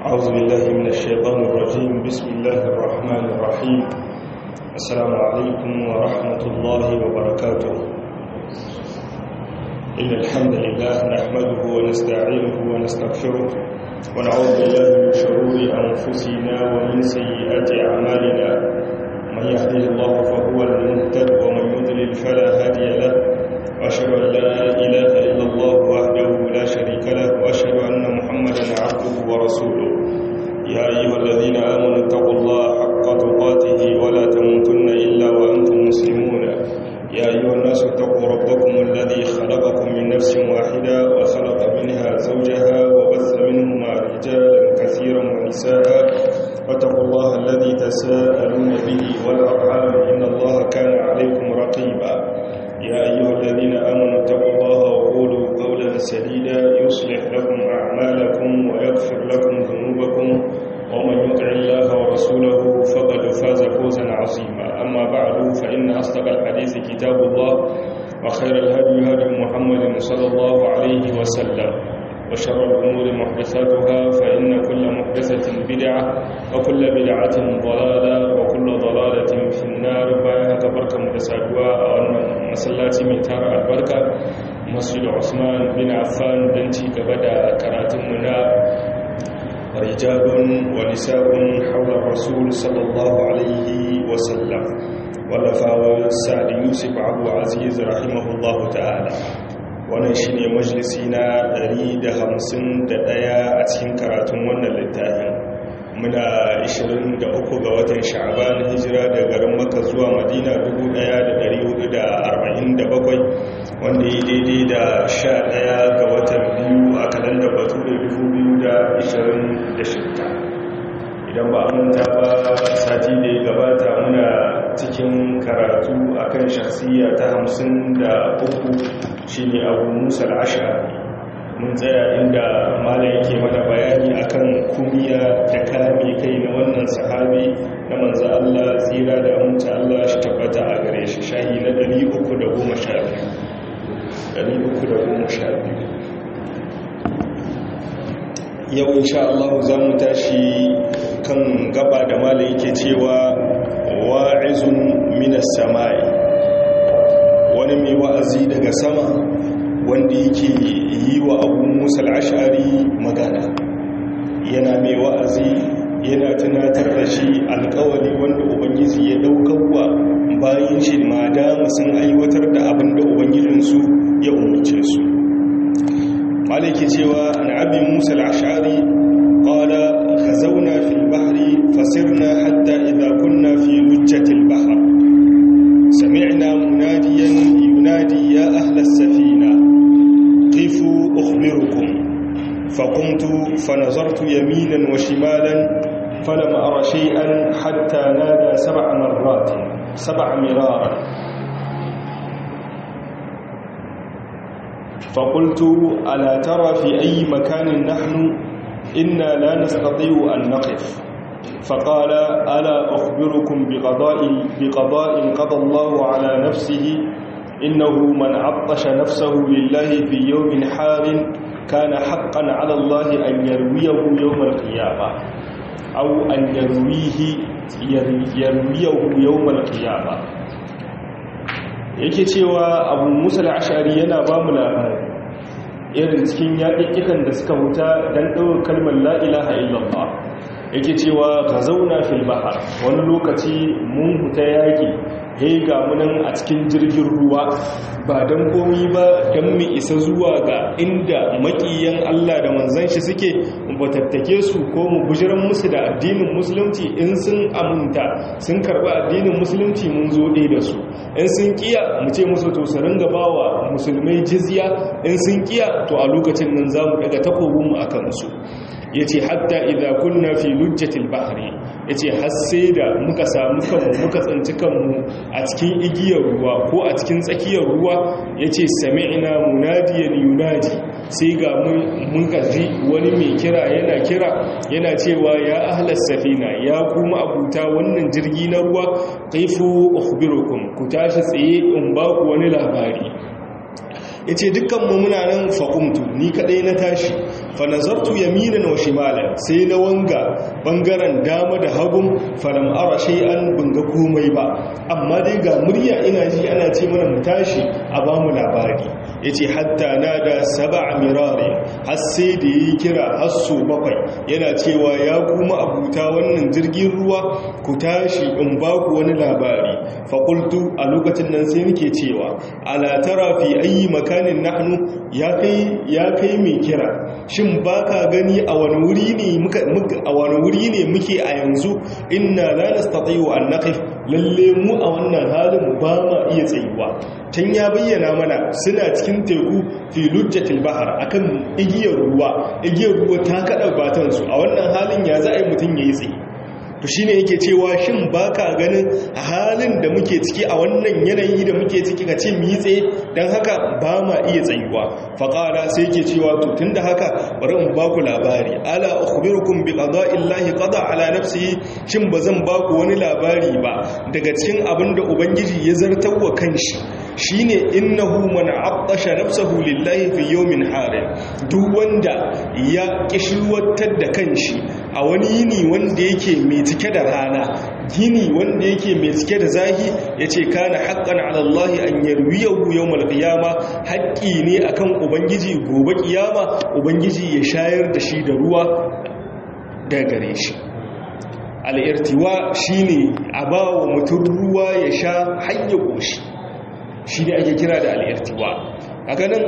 أعوذ بالله من الشيطان الرجيم بسم الله الرحمن الرحيم السلام عليكم ورحمة الله وبركاته إن الحمد لله نحمده ونستعينه ونستغفره ونعوذ بالله من شرور أنفسنا ومن سيئات أعمالنا من يهده الله فهو المهتد ومن يضلل فلا هادي له وأشهد أن لا إله إلا الله وحده لا شريك له وأشهد أن محمدا عبده ورسوله يا أيها الذين آمنوا اتقوا الله حق تقاته ولا تموتن إلا وأنتم مسلمون يا أيها الناس اتقوا ربكم الذي خلقكم من نفس واحدة وخلق منها زوجها وبث منهما رجالا كثيرا ونساء واتقوا الله الذي تساءلون به والأرحام إن الله كان عليكم رقيبا يا أيها الذين آمنوا اتقوا الله وقولوا قولا سديدا يصلح لكم أعمالكم ويغفر لكم ذنوبكم ومن يطع الله ورسوله فقد فاز فوزا عظيما أما بعد فإن أصدق الحديث كتاب الله وخير الهدي هدي محمد صلى الله عليه وسلم وشر الأمور محدثاتها فإن كل محدثة بدعة وكل بدعة ضلالة وكل ضلالة في النار بايها كبركة متسادوا وأن مسلاتي من تارة البركة مسجد عثمان بن عفان بنتي كبدا كراتمنا رجال ونساء حول الرسول صلى الله عليه وسلم ولفاوى سعد يوسف عبد العزيز رحمه الله تعالى wannan shi ne majalisi na 151 a cikin karatun wannan littafin muna 23 ga watan sha'aban hijira da garin maka zuwa madina 1447 wanda yi daidai da 11 ga watan biyu a kalandar batu da 2026 idan ba manta ba sati da ya gabata muna cikin karatu akan shasiya ta 53 shi ne abu musa al'ashari mun tsaya inda mala yake mana bayani akan kumiya da kame kai na wannan sahabi na manzo Allah tsira da amince Allah shi tabbata a gare shi shahi na 312 yau insha Allah za mu tashi kan gaba da mala yake cewa wa'izun minas sama'i wani mai wa'azi daga sama wanda yake yi wa abu musa al'ashari magana yana mai wa'azi yana tunatar da shi alkawali wanda ubangiji ya daukarwa bayan shi ma dama sun aiwatar da abin da ubangijinsu ya umarce su maliki cewa an abin musa al'ashari ƙwada ka zauna fil bahri fasirna hatta idan kunna fi lujjatil bahar سمعنا مناديا ينادي يا أهل السفينة قفوا أخبركم فقمت فنظرت يمينا وشمالا فلم أرى شيئا حتى نادى سبع مرات سبع مرارا فقلت ألا ترى في أي مكان نحن إنا لا نستطيع أن نقف فقال ألا أخبركم بقضاء, بقضاء قضى الله على نفسه إنه من عطش نفسه لله في يوم حار كان حقا على الله أن يرويه يوم القيامة أو أن يرويه يرويه يوم القيامة yake cewa abu musa al'ashari yana ba mu labari irin cikin yaƙiƙikan da suka wuta don ɗaukar kalmar la'ilaha illallah yake cewa ka zauna fil bahar wani lokaci mun huta yaƙi he ga munan a cikin jirgin ruwa ba don komi ba don mu isa zuwa ga inda makiyan Allah da manzan shi suke batattake su ko mu bujiran musu da addinin musulunci in sun aminta sun karɓi addinin musulunci mun zo ɗaya da su in sun kiya mu ce musu to su ringa bawa musulmai jizya in sun kiya to a lokacin nan za mu daga takobinmu a kansu ya ce hatta idan kunna fi lujjatil bahari ya ce hasse da muka samu kanmu muka tsanci kanmu a cikin igiyar ruwa ko a cikin tsakiyar ruwa ya ce sami'ina munadiyan yunadi sai ga mun gaji wani mai kira yana kira yana cewa ya ahlas safina ya kuma abuta wannan jirgi na ruwa kaifu ukhbirukum ku tashi tsaye in ba ku wani labari ya ce dukkanmu muna nan faƙumtu ni kaɗai na tashi fa nazartu yaminan wa shimalan sai na wanga bangaren dama da hagun falam ara shay'an ban ga komai ba amma dai ga murya ina ji ana ce mana mu tashi a ba mu labari yace hatta nada sab'a mirari har sai da yi kira har so bakwai yana cewa ya kuma abuta wannan jirgin ruwa ku tashi in ba ku wani labari fa qultu a lokacin nan sai nake cewa ala tara fi ayi makanin nahnu ya kai ya kai mai kira shin baka gani a wani wuri ne muka a wani wuri ne muke a yanzu inna la nastati'u an naqif lalle mu a wannan halin ba ma iya tsayuwa can ya bayyana mana suna cikin teku fi lujjatil bahar akan igiyar ruwa igiyar ruwa ta kada batansu a wannan halin ya za a yi mutum ya yi tsaye to shine yake cewa shin baka ganin halin da muke ciki a wannan yanayi da muke ciki ka ce mu yi tsaye dan haka ba ma iya tsayuwa faqala sai yake cewa to tunda haka bari in baku labari ala ukhbirukum bi qada'illahi qada ala nafsihi shin bazan baku wani labari ba daga cikin abin da ubangiji ya zartawa kanshi shine innahu man attasha nafsahu lillahi fi yawmin harin duk wanda ya kishirwatar da kanshi a wani yini wanda yake mai cike da rana gini wanda yake mai cike da zahi yace kana haqqan ala Allah an yarwiyahu yawmal qiyama haƙƙi ne akan ubangiji gobe kiyama ubangiji ya shayar da shi da ruwa daga gare shi al-irtiwa shine a bawa mutum ruwa ya sha hayya goshi shi ne ake kira da al'irtiwa a ganin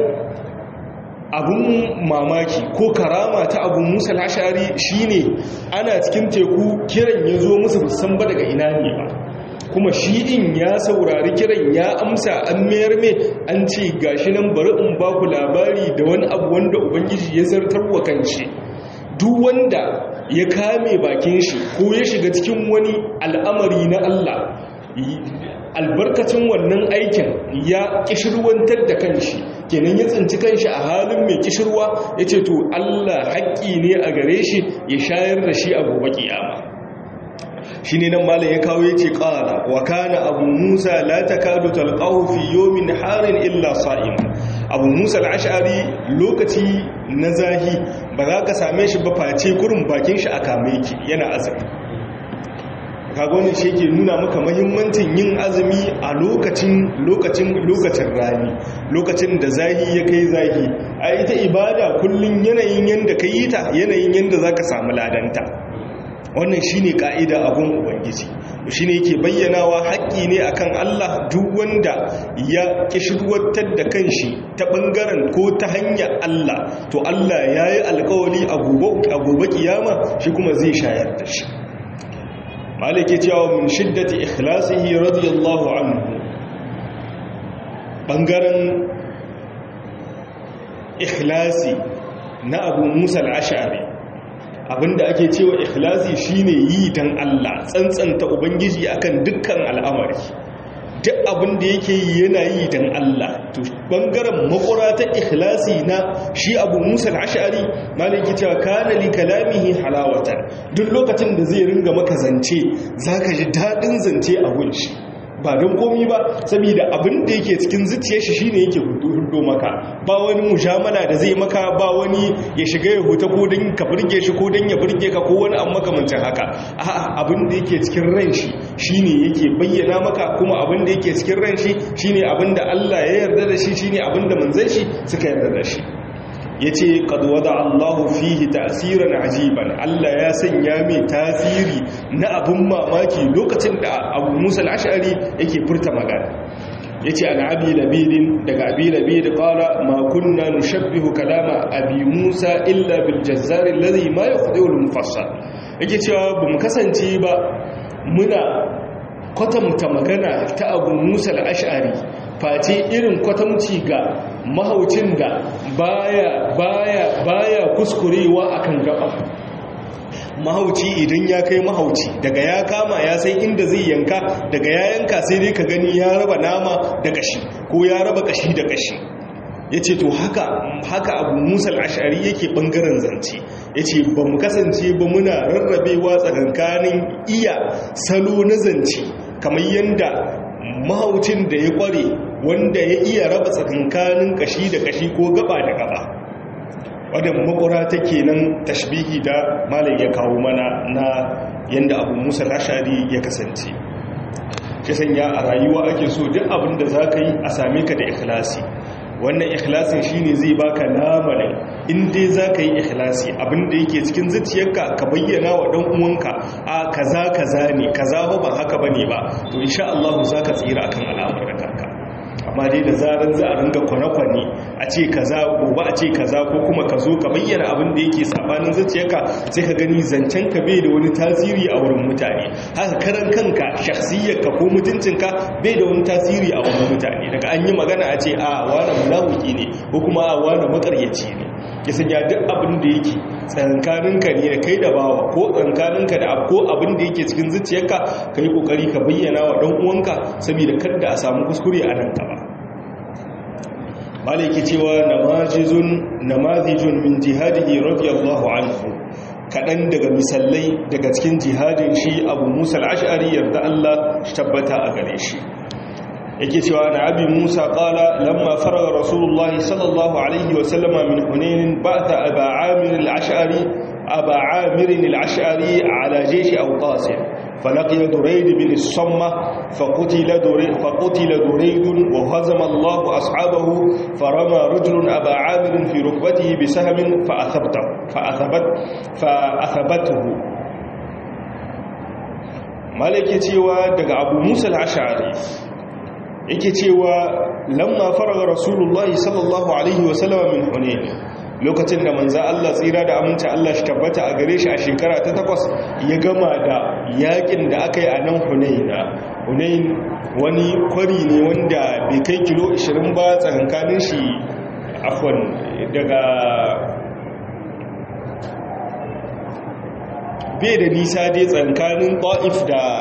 abun mamaki ko karama ta abun musa lashari shi ne ana cikin teku kiran ya zo musu musan ba daga ina ne ba kuma shi din ya saurari kiran ya amsa an mayar mai an ce gashi nan bari in ba ku labari da wani abu wanda ubangiji ya zartar wa kanshi duk wanda ya kame bakin shi ko ya shiga cikin wani al'amari na Allah albarkacin wannan aikin ya kishirwantar da kanshi kenan ya tsinci kanshi a halin mai kishirwa ya ce to Allah haƙƙi ne a gare shi ya shayar da shi a gobe kiyama shi ne nan malam ya kawo ya ce ƙara wa kana abu musa la takadu talqahu fi yawmin harin illa sa'im abu musa al-ash'ari lokaci na zahi ba za ka same shi ba face kurin bakin shi a kame ki yana azumi kagonin shi ke nuna maka mahimmancin yin azumi a lokacin lokacin lokacin rani lokacin da zahi ya kai zahi a ita ibada kullum yanayin yanda ka yi ta yanayin yanda za ka samu ladanta wannan shi ne ƙa'ida abin ubangiji shi ne yake bayyanawa haƙƙi ne akan Allah duk wanda ya ƙishirwatar da kanshi ta ɓangaren ko ta hanyar Allah to Allah ya yi alƙawali a gobe kiyama shi kuma zai shayar da shi malike cewa min shiddati ikhlasihi radiyallahu anhu bangaren ikhlasi na abu musa al-ash'ari abinda ake cewa ikhlasi shine yi dan Allah tsantsanta ubangiji akan dukkan al'amari duk abin da yake yi yana yi dan Allah to bangaren makura ta ikhlasi na shi abu musa al-ash'ari maliki cewa kana li kalamihi halawatan duk lokacin da zai ringa maka zance zaka ji dadin zance a gunshi ba don komi ba saboda abin da yake cikin zuciyar shi shine yake hudo maka ba wani mujamala da zai maka ba wani ya shiga ya huta ko don ka burge shi ko don ya burge ka ko wani an makamancin haka a'a abin da yake cikin ran shi shine yake bayyana maka kuma abin da yake cikin ran shi shine abin da Allah ya yarda da shi shine abin da manzon shi suka yarda da shi ya ce ƙadwada allahu fihi tasirin ajiban allah ya sanya mai tasiri na abin mamaki lokacin da abu musa al'ashari yake furta magana ya ce an abi labidin daga abi labidin ƙara makunna nushabbihu kalama abi musa illa bil jazzarin lazi ma ya kuɗe wani mufassa yake cewa ba mu kasance ba muna kwatanta magana ta abu musa al'ashari face irin kwatamci ga mahaucin da baya baya baya kuskurewa akan gaba mahauci idan ya kai mahauci daga ya kama ya sai inda zai yanka daga ya yanka sai dai ka gani ya raba nama da kashi ko ya raba kashi da kashi ya ce to haka haka abu musa al'ashari yake ɓangaren zance ya ce ba mu kasance ba muna rarrabewa tsakankanin iya salo na zance kamar yadda mahaucin da ya kware wanda ya iya raba tsakankanin kashi da kashi ko gaba da gaba wadda makura take nan tashbihi da malam ya kawo mana na yanda abu musa ashari ya kasance shi sanya a rayuwa ake so duk abin da za ka yi a same ka da ikhlasi wannan ikhlasin shine zai baka lamarin in dai za ka yi ikhlasi abinda yake cikin zuciyarka ka bayyana wa dan uwanka a kaza kaza ne kaza ba haka bane ba to insha Allah za ka tsira akan al'amuran kanka amma dai da zaran za a ringa kwane-kwane a ce kaza gobe a ce kaza ko kuma ka zo ka bayyana abin da yake sabanin zuciyarka sai ka gani zancen ka bai da wani tasiri a wurin mutane haka karan kanka shakhsiyarka ko mutuncinka bai da wani tasiri a wurin mutane daga an yi magana a ce a wani munafiki ne ko kuma a wani makaryaci ne ya sanya duk abin da yake tsankaninka ne da kai da bawa ko tsankaninka da ko abin da yake cikin zuciyarka ka yi kokari ka bayyana wa dan uwanka saboda kada a samu kuskure a nan gaba malaki cewa namazijun namazijun min jihadihi radiyallahu anhu kaɗan daga misalai daga cikin jihadin shi abu musa al'ashari yarda Allah shi tabbata a gare shi yake cewa na abi musa qala lamma faraga rasulullah sallallahu alaihi wa sallama min hunain ba'atha aba amir al-ash'ari aba amir al-ash'ari ala jaysh awqas فلقي دريد بن الصمة فقتل دريد, فقتل دريد وهزم الله أصحابه فرمى رجل أبا عامر في ركبته بسهم فأثبته فأثبت فأثبته مالك تيوى دق أبو موسى العشعري yake cewa lamma faraga rasulullahi sallallahu alaihi wasallama min hunayn lokacin da manza Allah tsira da aminta Allah shi tabbata a gare shi a shekara ta takwas ya gama da yakin da aka yi a nan hunaina hunain wani kwari ne wanda bai kai kilo 20 ba tsakankanin shi afwan daga bai da nisa dai tsakankanin ta'if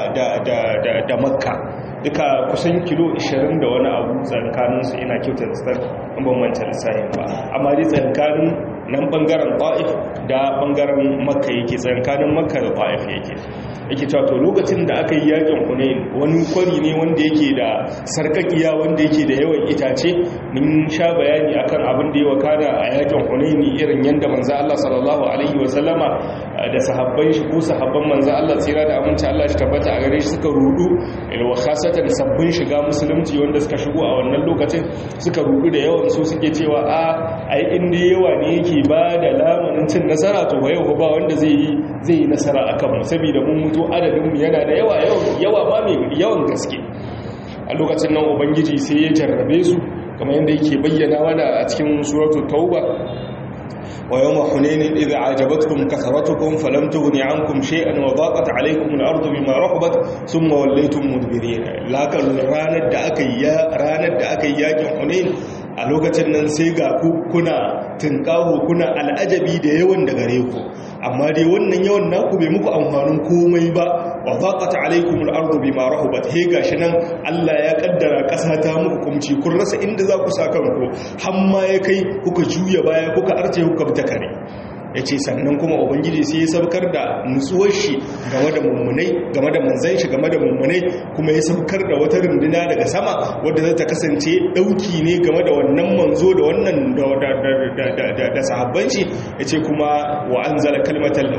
da makka duka kusan kilo 20 da wani abu tsakaninsu ina kyautar tsar bambanta lissahin ba amma dai tsakanin nan bangaren ta'if da bangaren makka yake tsakanin makka da ta'if yake yake cewa to lokacin da aka yi yakin hunain wani kwari ne wanda yake da sarkakiya wanda yake da yawan itace mun sha bayani akan abin da ya wakana a yakin hunain irin yanda manzo Allah sallallahu alaihi wasallama da sahabban shi ko sahabban manzo Allah tsira da aminci Allah shi tabbata a gare shi suka rudu ilwa khasatan sabbin shiga musulunci wanda suka shigo a wannan lokacin suka rudu da yawan su suke cewa a ai inda yawa ne yake ba da lamarin cin nasara to ba yau ba wanda zai yi zai yi nasara akan mu saboda mun mutu adadin mu yana da yawa yawa ma mai yawan gaske a lokacin nan ubangiji sai ya jarrabe su kamar yadda yake bayyana mana a cikin suratul tauba ويوم حنين إذ أعجبتكم كثرتكم فلم تغن عنكم شيئا وضاقت عليكم الأرض بما رحبت ثم وليتم مدبرين لكن راند da aka yi ranar da aka yi yakin Hunain a lokacin nan sai ga ku kuna tinkaho kuna al'ajabi da yawan da gare ku amma dai wannan yawan naku bai muku amfanin komai ba wa zaqat alaykum al-ardu bima rahabat he gashi nan Allah ya kaddara kasa ta muku kumci kun rasa inda za ku saka ku hamma ya kai kuka juya baya kuka arce kuka bi ta kare yace sannan kuma ubangiji sai ya saukar da nutsuwar shi game da mummunai game da manzan shi game da mummunai kuma ya saukar da wata runduna daga sama wadda za ta kasance dauki ne game da wannan manzo da wannan da sahabban shi yace kuma wa anzala kalmatal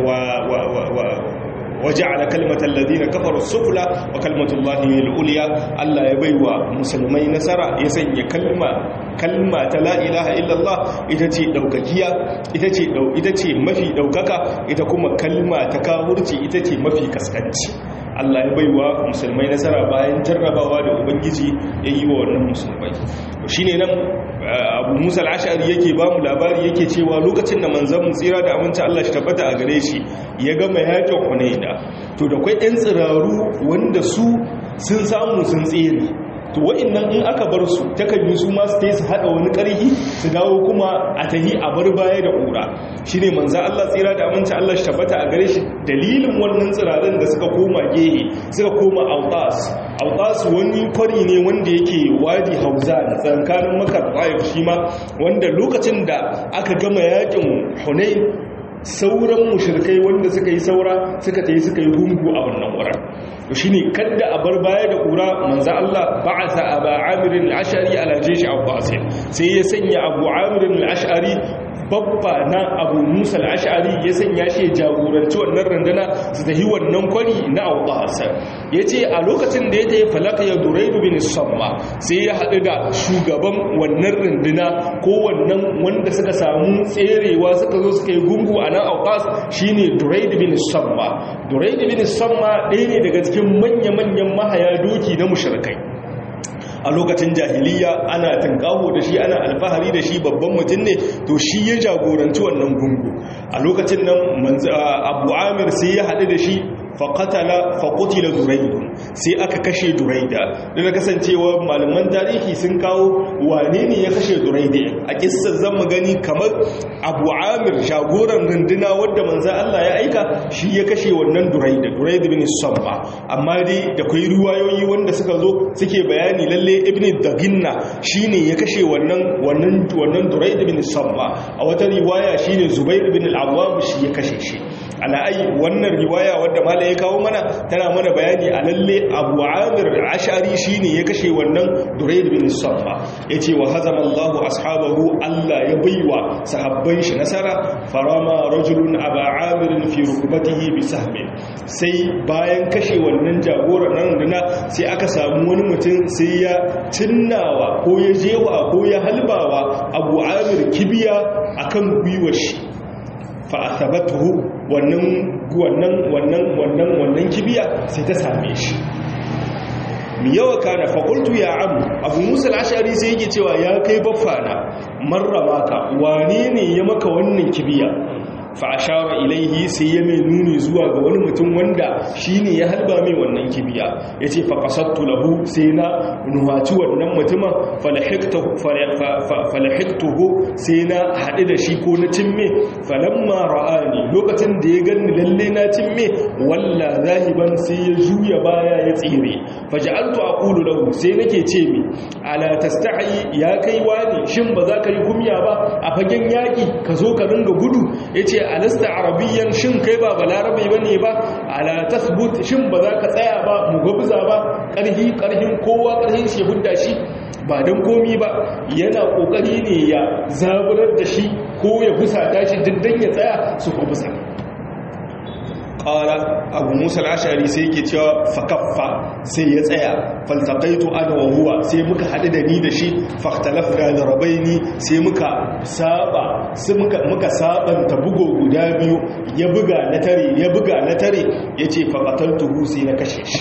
wa وجعل كلمة الذين كفروا السفلى وكلمة الله العليا الله يبيوا مسلمي نصر يسني كلمة كلمة لا إله إلا الله إتتي دوككيا إتتي دو إتتي مفي دوككا إتكما كلمة تكاورتي إتتي مفي كسكنتي Allah ya baiwa musulmai nasara bayan jarrabawa da ubangiji ya yi wa wannan musulmai shi ne nan abu musa al'ashari yake ba mu labari yake cewa lokacin da manzan tsira da aminci Allah shi tabbata a gare shi ya gama yakin hunaida to da kwai 'yan tsiraru wanda su sun samu sun tsere to wa'annan in aka bar su takan yi su masu ta su haɗa wani ƙarfi su dawo kuma a tahi a bar baya da ƙura shi ne manzan Allah tsira da aminci Allah shi tabbata a gare shi dalilin wannan tsirarin da suka koma gehe suka koma autas autas wani kwari ne wanda yake wadi hauza da tsankanin makar bayan shi ma wanda lokacin da aka gama yakin hunain sauran mushrikai wanda suka yi saura suka tayi suka yi gungu a wannan wurin to shine kadda a bar baya da kura manzo Allah ba'atha aba amir al-ash'ari ala jaysh abbas sai ya sanya abu amir al-ash'ari babba na abu musa al'ashari ya sanya shi jagoranci wannan runduna su tafi wannan kwari na autasa ya ce a lokacin da ya ta yi falaka ya duraidu bin samma sai ya haɗu da shugaban wannan runduna ko wannan wanda suka samu tserewa suka zo suka yi gungu a nan autas shine duraidu bin samma duraidu bin samma ɗaya ne daga cikin manya-manyan mahaya doki na mushrikai a lokacin jahiliya ana tunkaho da shi ana alfahari da shi babban mutum ne to shi ya jagoranci wannan gungu a lokacin nan abu amir sai ya haɗu da shi faƙatala faƙutila duraidun sai aka kashe duraida da na kasancewa malaman tarihi sun kawo wane ne ya kashe duraida a kissar zan mu gani kamar abu amir shagoran runduna wadda manzan Allah ya aika shi ya kashe wannan duraida duraida bin samma amma dai da kwai ruwayoyi wanda suka zo suke bayani lalle ibn daginna shine ya kashe wannan wannan wannan duraida bin samma a wata riwaya shine zubair bin al-awwam shi ya kashe shi ala ai wannan riwaya wadda mala ya kawo mana tana mana bayani a lalle abu amir ashari shine ya kashe wannan duraid bin safa yace wa hazama Allah ashabahu Allah ya baiwa sahabban shi nasara farama rajulun aba amir fi rukbatihi bi sahmin sai bayan kashe wannan jagoran nan duna sai aka samu wani mutum sai ya cinnawa ko ya jewa ko ya halbawa abu amir kibiya akan gwiwar shi fa'asabatuhu wannan wannan wannan wannan wannan kibiya sai ta same shi mi yawa kana faƙultu ya abu abu musul ashari sai yake cewa ya kai baffana marra maka wane ne ya maka wannan kibiya fa'ashara ilaihi sai ya mai nuni zuwa ga wani mutum wanda shi ne ya halba mai wannan kibiya ya ce faƙasattu lahu sai na nuhaci wannan mutumin falahiktuhu sai na haɗu da shi ko na cimme falamma ra'ani lokacin da ya gani lalle na cimme walla zahiban sai ya juya baya ya tsire faja'altu aqulu lahu sai nake ce mi ala tastahi ya kai wani shin ba za ka yi kumya ba a fagen yaki ka zo ka ringa gudu yace alasta arabiyyan shin kai ba balarabe bane ba ala tasbut shin ba za ka tsaya ba mu gabza ba karhi karhin kowa karhin shi hudda shi ba dan komi ba yana kokari ne ya zaburar da shi ko ya fusata shi diddan ya tsaya su ko fusa qala abu musa al-ashari sai yake cewa fakaffa sai ya tsaya faltaqaitu ana wa huwa sai muka hadu da ni da shi fakhtalafna darabaini sai muka saba sai muka muka sabanta bugo guda biyu ya buga na tare ya buga na tare yace faqataltuhu sai na kashe shi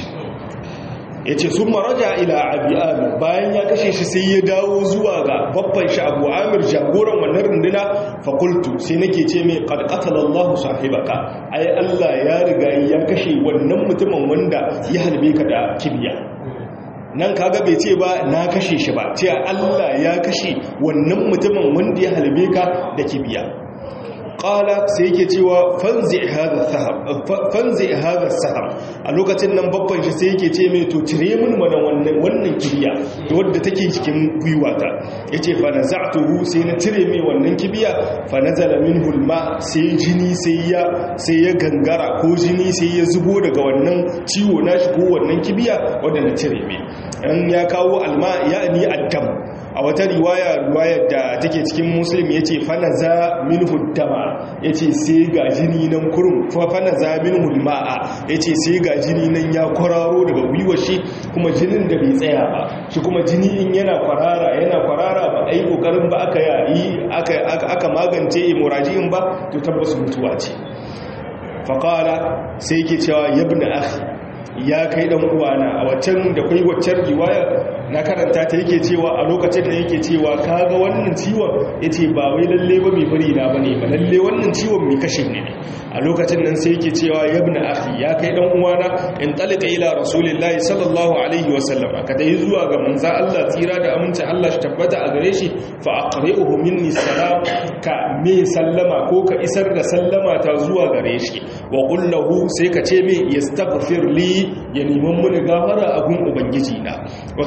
ya ce sun maraja ila abu amir bayan ya kashe shi sai ya dawo zuwa ga babban shi abu amir jagoran wannan runduna fakultu sai nake ce mai ƙarƙatalallahu sahibaka ai allah ya riga ya kashe wannan mutumin wanda ya halbe ka da kibiya nan kaga bai ce ba na kashe shi ba ce allah ya kashe wannan mutumin wanda ya halbe ka da kibiya qala sai yake cewa fanzi hadha sahab fanzi hadha sahab a lokacin nan babban shi sai yake ce mai to cire mun mana wannan wannan kibiya da wadda take cikin gwiwata yace fa naza'tuhu sai na cire mai wannan kibiya fa nazala minhu alma sai jini sai ya sai ya gangara ko jini sai ya zubo daga wannan ciwo nashi ko wannan kibiya wadda na cire mai an ya kawo alma ya'ni addam a wata riwaya riwayar da take cikin muslim yace fa naza minhu dama ya ce sai ga jini nan kurum fafana zamin hulma'a ya ce sai ga jini nan ya kwararo daga gwiwar shi kuma jinin da bai tsaya ba shi kuma jini in yana kwarara yana kwarara ba a yi kokarin ba aka yi aka magance hemorrhagic ba to tabbas mutuwa ce faƙala sai ke cewa yabna akhi ya kai dan uwana a waccan da kai waccan riwaya na karanta ta yake cewa a lokacin da yake cewa kaga wannan ciwon yace ba wai lalle ba mai bari na bane ba lalle wannan ciwon mai kashe ne a lokacin nan sai yake cewa yabna akhi ya kai dan uwana in talika ila rasulillahi sallallahu alaihi wa sallam ka dai zuwa ga manzo Allah tsira da aminci Allah shi tabbata a gare shi fa aqri'uhu minni salam ka me sallama ko ka isar da sallama ta zuwa gare shi wa qul lahu sai ka ce me yastaghfir li ya neman muni gafara a gun ubangiji na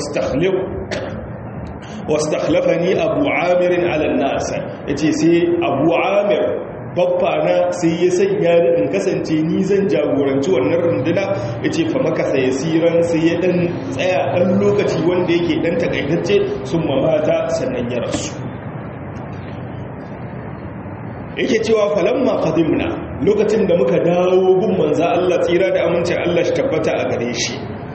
wastakhlafani abu amirin ala nas yace sai abu amir babba na sai ya sanya da in kasance ni zan jagoranci wannan runduna yace fa maka sai siran sai ya dan tsaya dan lokaci wanda yake dan takaitacce sun mamata sannan ya rasu yake cewa falamma qadimna lokacin da muka dawo gun manzo Allah tsira da amincin Allah shi tabbata a gare shi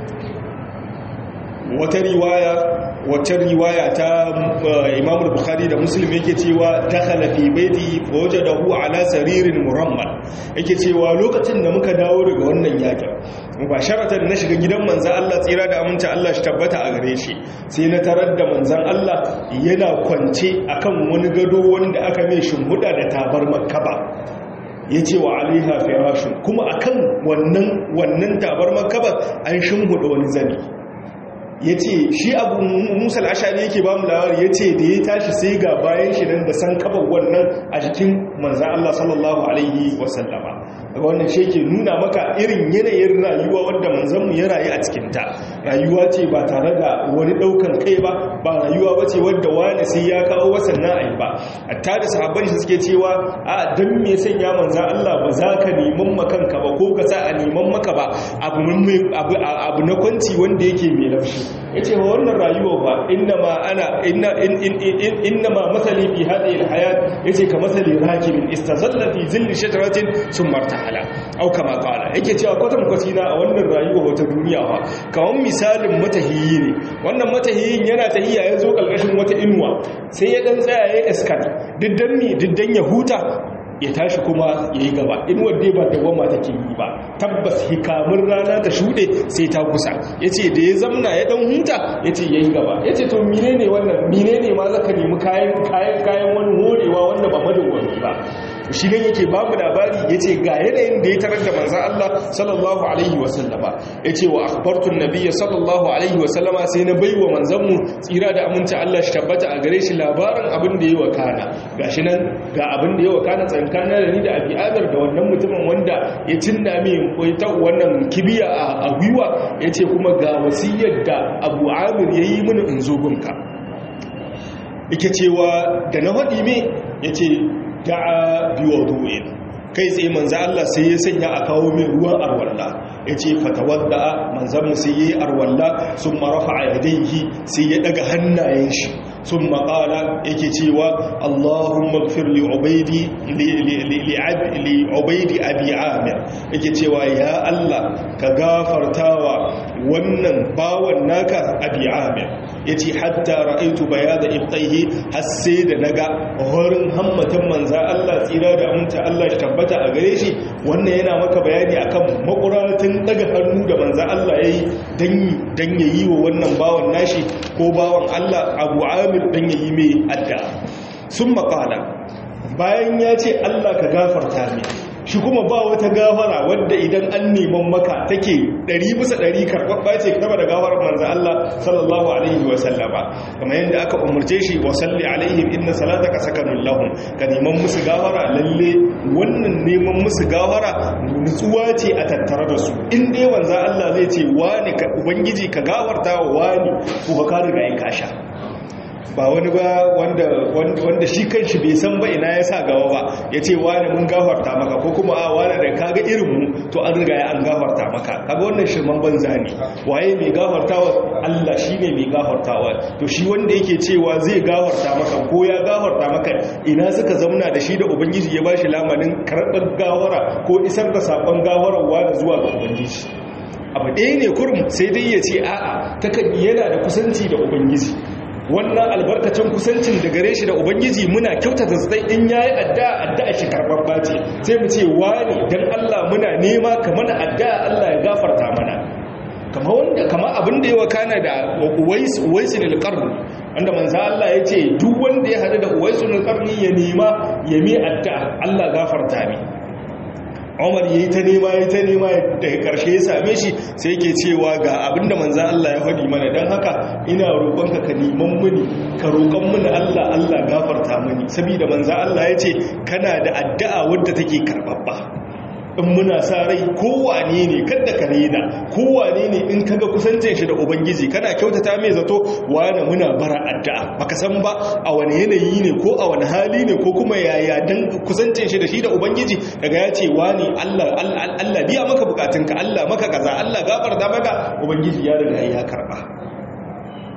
wata riwaya wata riwaya ta Imam Bukhari da Muslim yake cewa dakhala fi baiti wajadahu ala saririn murammal yake cewa lokacin da muka dawo daga wannan yakin mubasharatan na shiga gidan manzan Allah tsira da aminta Allah shi tabbata a gare shi sai na tarar da manzan Allah yana kwance akan wani gado wanda aka mai shimhuda da tabar makaba ya ce wa alaiha firashin kuma akan wannan wannan tabar makaba an shimhuda wani zani ya ce shi abu musa al'ashari yake ba mu lawar ya ce da ya tashi sai ga bayan shi nan da san kafa wannan a jikin manzan Allah sallallahu alaihi wasallama daga wannan shi ke nuna maka irin yanayin rayuwa wadda manzanmu ya rayu a cikinta rayuwa ce ba tare da wani daukan kai ba ba rayuwa ba ce wadda wani sai ya kawo wasan na'ayi ba hatta da sahabban shi suke cewa a dan me sanya manzan Allah ba za ka neman makanka ba ko ka sa a neman maka ba abu na kwanci wanda yake mai laushi ya ce wa wannan rayuwa ba inna ma ana inna ma matsali fi hadhihi alhayat yace ka matsali rakibin istazalla fi zilli shajaratin sun martahala au kama qala yake cewa kwatan kwatina a wannan rayuwa wata duniya ba kawan misalin matahiyi ne wannan matahiyin yana tahiya ya zo kalkashin wata inuwa sai ya dan tsaya ya iskar diddan mi diddan ya huta ya tashi kuma ya yi gaba in wadda ba da goma take yi ba tabbas hikamun rana ta shuɗe sai ta kusa ya ce da ya zamna ya ɗan huta ya ce ya yi gaba ya ce to mine ne wannan mine ne ma zaka nemi kayan kayan wani horewa wanda ba madawwami ba shi ne yake babu labari ya ce ga yanayin da ya tarar da manzan Allah sallallahu alaihi wasallama ya ce wa akbartun nabiya sallallahu alaihi wasallama sai na bai wa manzanmu tsira da aminta Allah shi tabbata a gare shi labarin abin da ya wakana ga shi nan ga abin da ya wakana tsankanin da ni da abi adar da wannan mutumin wanda ya cinna min ta wannan kibiya a gwiwa ya ce kuma ga wasiyar da abu amir ya yi mini in zo gunka yake cewa da na faɗi me ya ce da'a biwadu'in kai tsaye manzo Allah sai ya sanya a kawo mai ruwan arwalla yace fatawadda manzon sai yayi arwalla summa rafa'a yadayhi sai ya daga hannayen shi summa qala yake cewa Allahumma ighfir li ubaydi li ubaydi abi amir yake cewa ya Allah ka gafartawa wannan bawan naka abi amir yace hatta ra'aytu bayada ibtayhi har sai da naga horin hammatan manza Allah tsira da aminta Allah ya tabbata a gare shi wannan yana maka bayani akan makuratin daga hannu da manza Allah yayi dan dan yayi wa wannan bawan nashi ko bawan Allah Abu Amir dan yayi mai adda sun qala bayan ya ce Allah ka gafarta mai shi kuma ba wata gafara wadda idan an neman maka take ɗari bisa ɗari karɓaɓɓa ce kama da gafarar manzan Allah sallallahu alaihi wa sallama kamar yadda aka umarce shi wa salli alaihim inna salataka sakanun lahum ka neman musu gafara lalle wannan neman musu gafara nutsuwa ce a tattare da su in dai manzan Allah zai ce wani ka ubangiji ka gafarta wa wani ko ka riga in kasha ba wani ba wanda shi kanshi bai san ba ina ya sa gawa ba ya ce wani mun gafarta maka ko kuma a wani da kaga irinmu to an riga ya an gafarta maka kaga wannan shirman banza ne waye mai gafartawa Allah shi ne mai gafartawa to shi wanda yake cewa zai gafarta maka ko ya gafarta maka ina suka zauna da shi da ubangiji ya bashi lamarin karɓar gawara ko isar da saƙon gawararwa da zuwa ga ubangiji abu ɗaya ne kurum sai dai ya ce a'a takan yana da kusanci da ubangiji wannan albarkacin kusancin da gare shi da ubangiji muna kyautata sai in yayi addu'a addu'a shi karbabba ce sai mu ce wani dan Allah muna nema ka mana addu'a Allah ya gafarta mana kama wanda kama abin da ya wakana da Uwais Uwaisul Qarn wanda manzo Allah ya ce duk wanda ya hadu da Uwaisul Qarn ya nema ya mi addu'a Allah gafarta mi Umar yayi ta nema yayi ta nema daga karshe ya same shi sai yake cewa ga abinda manzo Allah ya faɗi mana dan haka ina roƙonka ka neman mini ka roƙon mini Allah Allah gafarta mini saboda manzo Allah ya ce kana da addu'a wadda take karbabba in muna sa rai kowane ne kada ka rena kowane ne in kaga kusancin shi da ubangiji kana kyautata mai zato wani muna bara addu'a baka san ba a wani yanayi ne ko a wani hali ne ko kuma yaya dan kusancin shi da shi da ubangiji daga ya ce wani Allah Allah biya maka bukatunka Allah maka kaza Allah gafarta maka ubangiji ya riga ya karba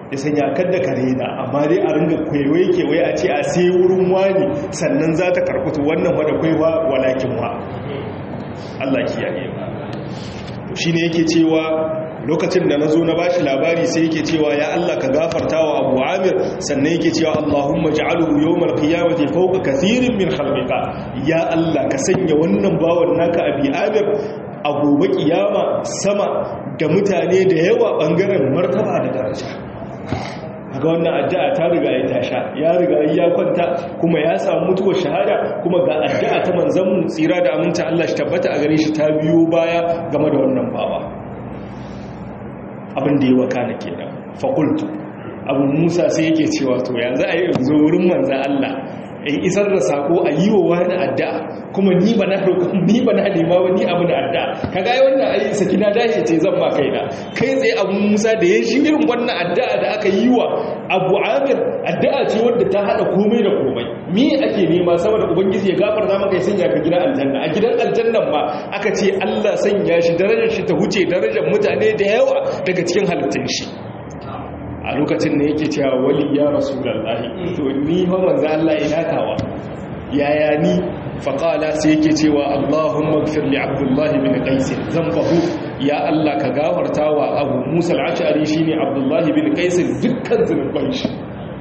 ya sanya kadda kare na amma dai a ringa kwaiwai kewaye a ce a sai wurin wani sannan za ta karkutu wannan wadda kwaiwa walakin wa Allah kiyaye to shine yake cewa lokacin da nazo na bashi labari sai yake cewa ya Allah ka gafarta wa Abu Amir sannan yake cewa Allahumma ja'alhu yawmal qiyamati fawqa kathirin min khalqika ya Allah ka sanya wannan bawan naka Abi Amir a gobe kiyama sama da mutane da yawa bangaren martaba da daraja ga wannan addu'a ta riga ya tasha ya riga ya kwanta kuma ya samu mutuwar shahada kuma ga addu'a ta manzon tsira da aminta Allah shi tabbata a gare shi ta biyo baya game da wannan bawa abin da ya wakana kenan faqultu abu Musa sai yake cewa to yanzu a yi yanzu wurin manzon Allah in isar da sako a yi wa wani addu'a kuma ni ba na ni ba na nema wani abu da addu'a kaga ai wannan ayi sakina dace ce zan ba kaina kai tsaye abu Musa da ya shi irin wannan addu'a da aka yi wa Abu Amir addu'a ce wadda ta hada komai da komai me ake nema saboda ubangiji ya gafarta maka ya sanya ka gidan aljanna a gidan aljannan ma aka ce Allah sanya shi darajar shi ta huce darajar mutane da yawa daga cikin halittun shi a lokacin da yake cewa wali ya rasulullahi to ni fa manzo Allah ina tawa yaya ni faqala sai yake cewa Allahumma ighfir li Abdullah bin Qais zambahu ya Allah ka gafarta wa Abu Musa al-Ash'ari shine Abdullah bin Qais dukkan zunuban shi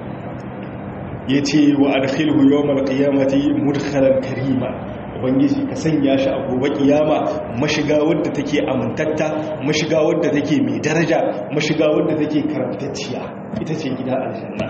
yace wa adkhilhu yawm al-qiyamati mudkhalan karima ubangiji ka sanya shi a gobe kiyama mashiga wadda take amintatta mashiga wadda take mai daraja mashiga wadda take karantacciya ita ce gida aljanna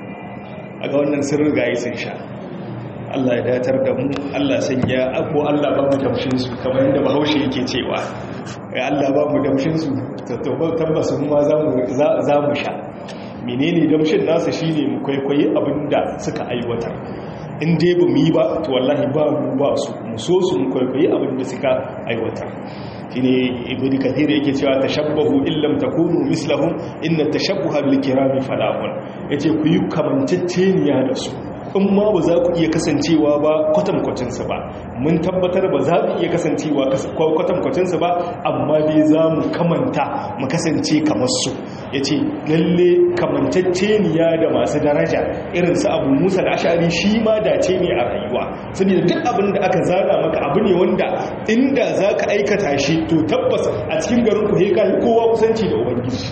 a ga wannan sirri ga yi sun sha Allah ya datar da mu Allah sanya ko Allah ba mu damshin su kamar yadda bahaushe yake cewa ya Allah ba mu damshin su tabbas mu ma za mu sha menene damshin nasa shine mu kwaikwayi abinda suka aiwatar in dai ba mu yi ba to wallahi ba mu ba su mu so su mu kwaikwayi abin da suka aiwatar shine ibnu kathir yake cewa tashabbahu illam takunu mislahum inna tashabbuha bil kirami falahun yace ku yi kamanceceniya da su in ma ba za ku iya kasancewa ba kwatankwacinsu ba mun tabbatar ba za ku iya kasancewa kwatankwacinsu ba amma dai za mu kamanta mu kasance kamar su ya ce lalle kamantacceniya da masu daraja irinsu abu musa da ashari shi ma dace ne a rayuwa saboda duk abin da aka zana maka abu ne wanda inda za ka aikata shi to tabbas a cikin garin ku ka kowa kusanci da ubangiji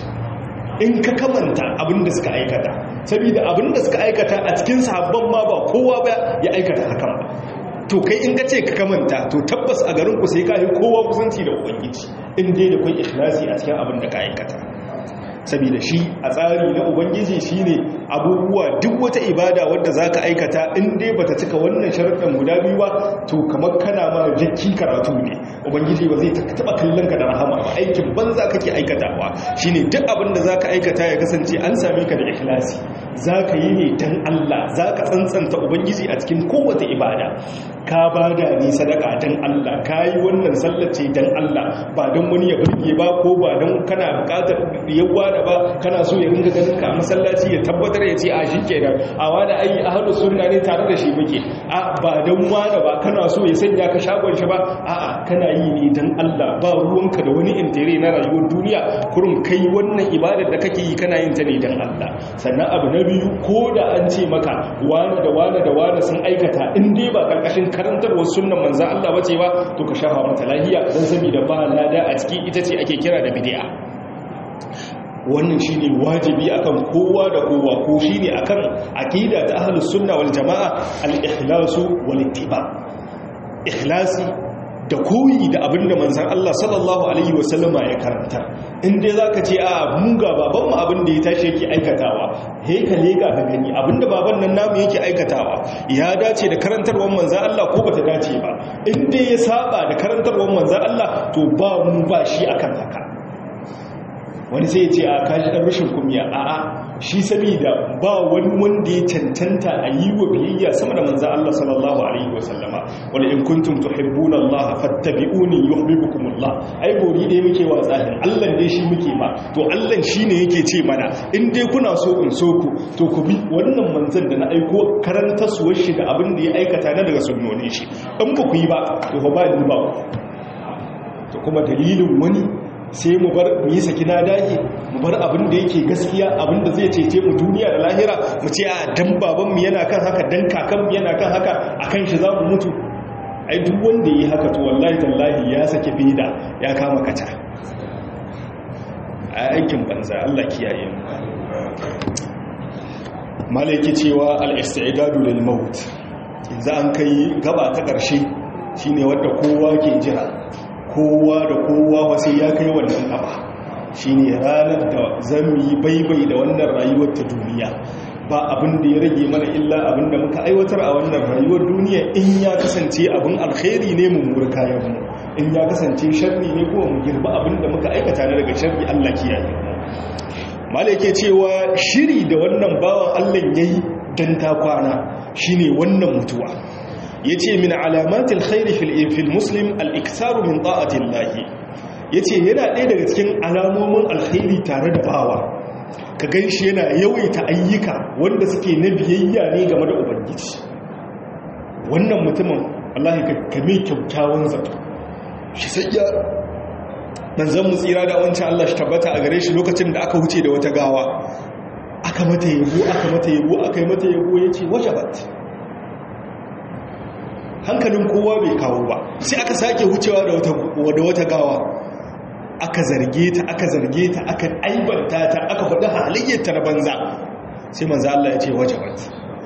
in ka kamanta abin da suka aikata saboda abin da suka aikata a cikin sahabban ma ba kowa ba ya aikata hakan ba to kai in ka ce ka kamanta to tabbas a garin ku sai ka yi kowa kusanci da ubangiji in dai da kun ikhlasi a cikin abin da ka aikata saboda shi a tsari na ubangiji shine abubuwa duk wata ibada wadda zaka aikata in dai bata cika wannan sharuɗan guda biyu ba to kamar kana ma jakki karatu ne ubangiji ba zai taba kallon ka da rahama ba aikin banza kake aikatawa shine duk abin da zaka aikata ya kasance an same ka da ikhlasi zaka yi ne dan Allah zaka tsantsanta ubangiji a cikin kowace ibada ka bada ni sadaka dan Allah kayi wannan sallace dan Allah ba dan wani ya burge ba ko ba dan kana bukatar yawa da ba kana so ya ringa ganin ka masallaci ya tabbatar ya ce a shi kenan a wani ayi ahlu sunna ne tare da shi muke a ba dan wani ba kana so ya sanya ka shagon shi ba a'a kana yi ne dan Allah ba ruwanka da wani intere na rayuwar duniya kurum kai wannan ibadar da kake yi kana yin ta ne dan Allah sannan abu na biyu ko da an ce maka wani da wani da wani sun aikata in dai ba karkashin karantarwar sunnan manzon Allah bace ba to ka shafa mata lahiya dan saboda ba lada a ciki ita ce ake kira da bid'a wannan shine wajibi akan kowa da kowa ko shine akan aqida ta ahlus sunna wal jamaa al-ikhlasu wal ittiba ikhlasi da koyi da abinda manzon Allah sallallahu alaihi wasallama ya karanta in dai zaka ce a mun ga baban mu abinda ya tashi yake aikatawa he ka lega ka gani abinda baban nan namu yake aikatawa ya dace da karantarwar manzon Allah ko bata dace ba in dai ya saba da karantarwar manzon Allah to ba mu ba shi akan haka wani sai ya ce a kaji ɗan rashin kumiya a a shi saboda ba wani wanda ya cancanta a yi wa biyayya sama da manzan Allah sallallahu alaihi wasallama wani in kuntum tuhibbuna Allah fattabi'uni yuhibbukumullah ai gori dai muke wa tsahin Allah dai shi muke ma to Allah shine yake ce mana in dai kuna so in so ku to ku bi wannan manzan da na aiko karanta suwar shi da abin da ya aikata na daga sunnonin shi in ba ku yi ba to fa ba ni ba to kuma dalilin wani sai mu bar mu yi saki na dage mu bar abin da yake gaskiya abin da zai cece mu duniya da lahira mu ce a dan baban mu yana kan haka dan kakan mu yana kan haka akan shi za mu mutu ai duk wanda yi haka to wallahi tallahi ya saki fida ya kama kata a aikin banza Allah kiyaye mu malaiki cewa al-istidadu lil maut yanzu an kai gaba ta ƙarshe shine wanda kowa ke jira kowa da kowa wasu ya kai wannan gaba shine ranar da zamu yi baibai da wannan rayuwar ta duniya ba abin da ya rage mana illa abin da muka aiwatar a wannan rayuwar duniya in ya kasance abin alkhairi ne mu mura kayan mu in ya kasance sharri ne kuma mu girba abin da muka aikata na daga sharri Allah kiyaye mu malaka cewa shiri da wannan bawan Allah yayi dan ta kwana shine wannan mutuwa yace min alamatil khairi fil fil muslim al iktaru min ta'ati Allah yace yana ɗaya daga cikin alamomin alkhairi tare da bawa ka gan shi yana yawaita ayyuka wanda suke na biyayya ne game da ubangiji wannan mutumin Allah ka kame kyakkyawan zato shi sai ya manzan mu tsira da wancan Allah shi tabbata a gare shi lokacin da aka wuce da wata gawa aka mata yabo aka mata yabo aka yi mata yabo ya ce wajabat hankalin kowa bai kawo ba sai aka sake wucewa da wata gawa aka zarge ta aka zarge ta aka aibanta ta aka faɗi halayyarta na banza sai manzo Allah ya ce wajabat